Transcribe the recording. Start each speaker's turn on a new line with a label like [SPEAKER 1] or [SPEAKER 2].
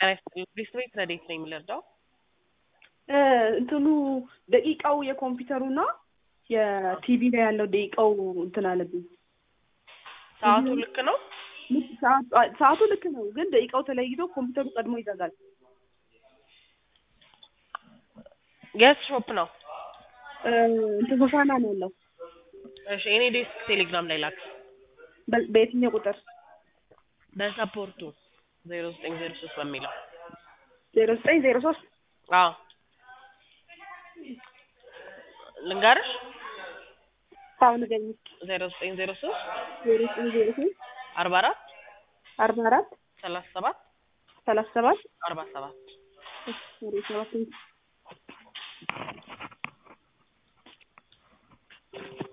[SPEAKER 1] ጤና ይስጥልኝ ሪስት ቤት ረዴት ነው የሚለርዳው
[SPEAKER 2] እንትኑ ደቂቃው የኮምፒውተሩና የቲቪ ላይ ያለው ደቂቃው እንትን አለብኝ።
[SPEAKER 1] ሰዓቱ ልክ ነው።
[SPEAKER 2] ሰዓቱ ልክ ነው፣ ግን ደቂቃው ተለይቶ ኮምፒውተሩ ቀድሞ ይዘጋል።
[SPEAKER 1] የት ሾፕ ነው?
[SPEAKER 2] እንትን ሆሳና ነው ያለው።
[SPEAKER 1] እሺ እኔ ዴስክ ቴሌግራም ላይ ላክ።
[SPEAKER 2] በ- በየትኛው ቁጥር?
[SPEAKER 1] በሰፖርቱ ዜሮ ዘጠኝ ዜሮ ሶስት በሚለው
[SPEAKER 2] ዜሮ ዘጠኝ ዜሮ ሶስት
[SPEAKER 1] አዎ ልንገርሽ
[SPEAKER 2] አሁን ንገኝ
[SPEAKER 1] ዜሮ ዘጠኝ ዜሮ ሶስት
[SPEAKER 2] ዜሮ ዘጠኝ ዜሮ ሶስት
[SPEAKER 1] አርባ አራት
[SPEAKER 2] አርባ አራት
[SPEAKER 1] ሰላሳ ሰባት
[SPEAKER 2] ሰላሳ ሰባት
[SPEAKER 1] አርባ ሰባት
[SPEAKER 2] ዜሮ ሰባት